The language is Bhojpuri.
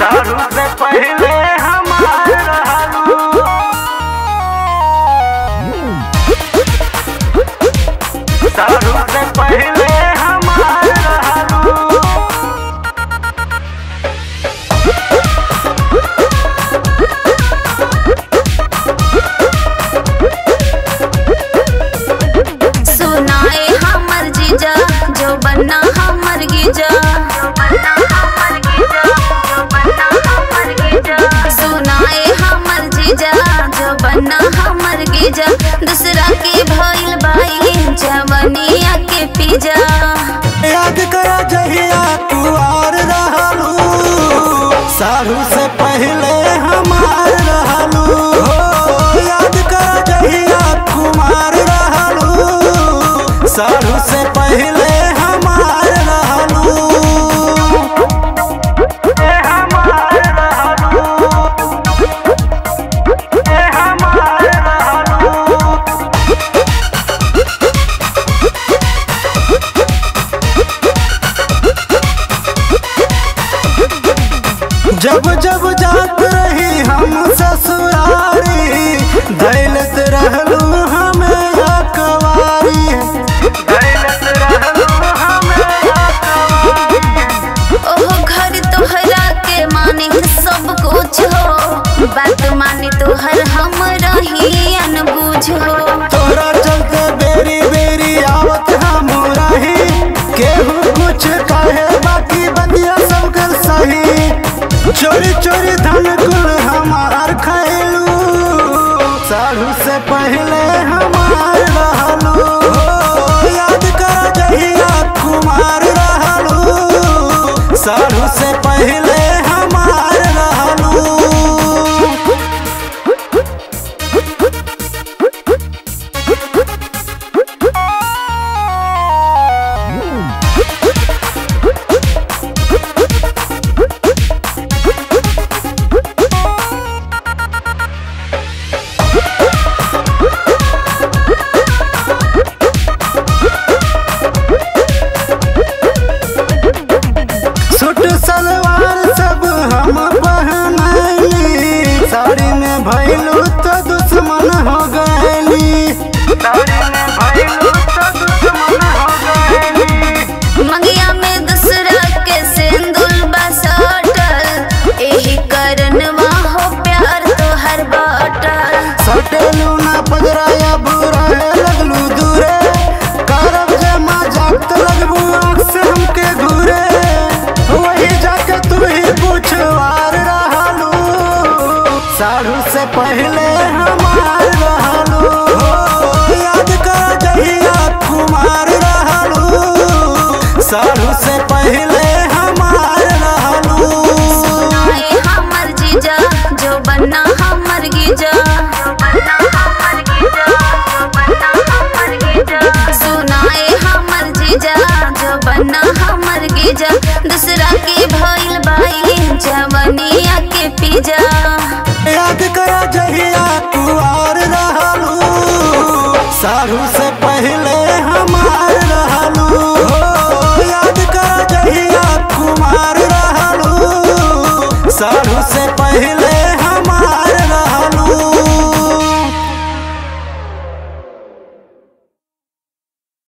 दारू से पहले हमार रहलू दारू से पहले हमार रहलू सुनाए हमर जीजा जो बन्ना हमर गीजा सुनाए हमर जीजा जो बन्ना हमर गीजा दूसरा के भइल बाई जवनिया के पीजा याद करा जहिया कुआर रहलू सारू से पहले हमार रहलू हो याद करा जहिया कुमार रहलू सारू से पहले हमार रहलू ए हमार रहलू ए हमार रहलू जब जब जात रही हम ससुरारी दैलत रहलू हमें अकवारी दैलत रहलू हमें अकवारी ओहो घर तोहरा के माने सब कुछ हो बात माने तोहर हम रही अनबूझ हो तोरा चलते बेरी बेरी आवत हम रही केहू कुछ कहे बाकी बंदिया सब कर सही चोरी चोरी धन कुल हमार खैलू साढ़ू से पहले हमार रहलू हो, याद कर जहिया कुमार रहलू साढ़ू से पहले हमार रहलू सूट सलवार सब हम पहनैली साड़ी में भैलू तो दुश्मन हो गैली दारू में भइलू तो दुश्मन हो गइली मंगिया में दूसरा के सिंदूर बसटल एही करनवा हो प्यार तोहर बाटल सटेलू ना पजराया बुरा लगलू दूरे करब जे मजाक तो लगबू आँख से हमके घूरे वही जाके तू ही पूछवार रहलू साढ़ू से पहले हमार रहलू हो, याद कर जहिया कुमार रहलू साढ़ू से पहले हमार रहलू सुनाए हमर जीजा जो बन्ना हमर गीजा सुनाए हमर जीजा जो बन्ना हमर गीजा दूसरा के भइल बाई जवनिया के पीजा याद करा जहिया कुआर रहलू साढ़ू से पहले